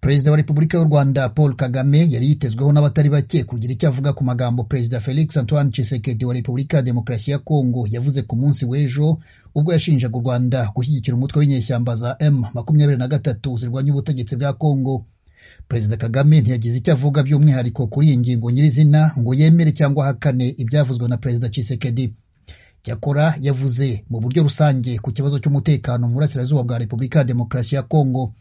perezida wa repubulika y'u rwanda paul kagame yari yitezweho n'abatari bake kugira icyo avuga ku magambo perezida felix antoine tshisekedi wa repubulika ya demokarasi ya kongo yavuze ku munsi w'ejo ubwo yashinjaga u rwanda gushyigikira umutwe w'inyeshyamba za m makumyabiri na gatatu zirwanya ubutegetsi bwa kongo perezida kagame ntiyagize icyo avuga by'umwihariko kuri iyi ngingo nyirizina ngo yemere cyangwa ahakane ibyavuzwe na perezida tshisekedi cyakora yavuze mu buryo rusange ku kibazo cy'umutekano mu burasirazuba bwa repubulika ya demokarasi ya kongo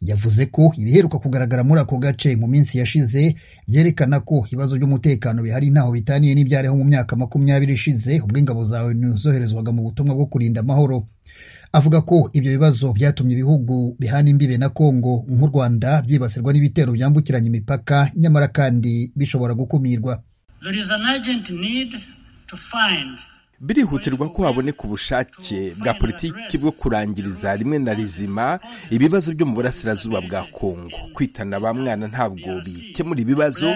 yavuze ko ibiheruka kugaragara muri ako gace mu minsi yashize byerekana ko ibibazo by'umutekano bihari ntaho bitaniye n'ibyariho mu myaka makumyabiri ishize ubwo ingabo za onu zoherezwaga mu butumwa bwo kurinda amahoro avuga ko ibyo bibazo byatumye ibihugu bihana imbibe na kongo nk'u rwanda byibasirwa n'ibitero byambukiranya imipaka nyamara kandi bishobora gukumirwa birihutirwa ko haboneka ubushake bwa politiki bwo kurangiriza rimwe na rizima ibibazo byo mu burasirazuba bwa kongo kwitana ba mwana ntabwo bikemura ibibazo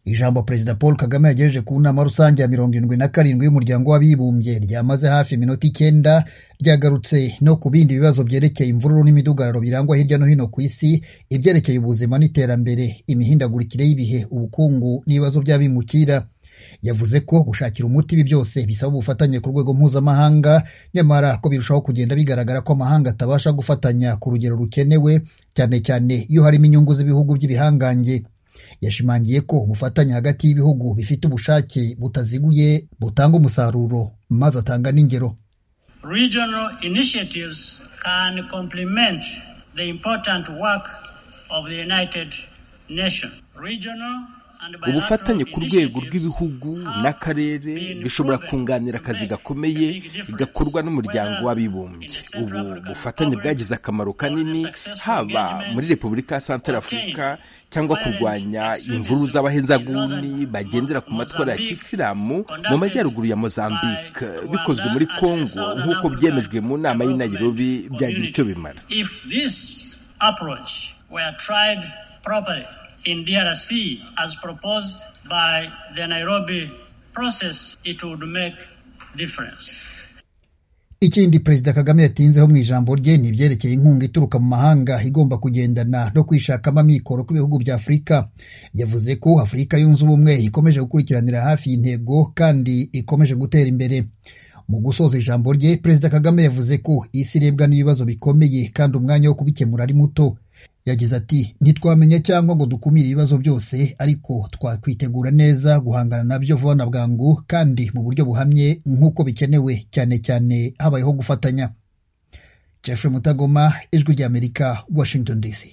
ijambo perezida paul kagame yagejeje ku nama rusange ya mirongo irindwi na karindwi y'umuryango w'abibumbye ryamaze hafi iminota icyenda ryagarutse no ku bindi bibazo byerekeye imvururu n'imidugararo birangwa hirya no hino ku isi ibyerekeye ubuzima n'iterambere imihindagurikire y'ibihe ubukungu n'ibibazo by'abimukira yavuze ko gushakira umuti ibi byose bisaba ubufatanye ku rwego mpuzamahanga nyamara ko birushaho kugenda bigaragara ko amahanga atabasha gufatanya ku rugero rukenewe cyane cyane iyo harimo inyungu z'ibihugu by'ibihangange yashimangiye ko ubufatanye hagati y'ibihugu bifite ubushake butaziguye butanga umusaruro maze atanga n'ingero regional initiatives can complement the important work of the united nations regional ubufatanye ku rwego rw'ibihugu n'akarere bishobora kunganira akazi gakomeye gakorwa n'umuryango w'abibumbye ubu bufatanye bwagize akamaro kanini haba muri repubulika ya santarafurika cyangwa kurwanya imvururu z'abahezaguni bagendera ku matwara ya kisilamu mu majyaruguru ya mozambique bikozwe muri congo nk'uko byemejwe mu nama y'i nairobi byagira icyo bimara in DRC as proposed by the Nairobi process, it would make difference. ikindi perezida kagame yatinzeho mu ijambo rye ni ibyerekeye inkunga ituruka mu mahanga igomba kugendana no kwishakamo amikoro kw'ibihugu bya afurika yavuze ko afurika yunze ubumwe ikomeje gukurikiranira hafi intego kandi ikomeje gutera imbere mu gusoza ijambo rye perezida kagame yavuze ko isi irebwa n'ibibazo bikomeye kandi umwanya wo kubikemura ari muto yagize ati ntitwamenya cyangwa ngo dukumire ibibazo byose ariko twakwitegura neza guhangana nabyo vuba na bwangu kandi mu buryo buhamye nk'uko bikenewe cyane cyane habayeho gufatanya jeffrey mutagoma ijwi ry'amerika washington dc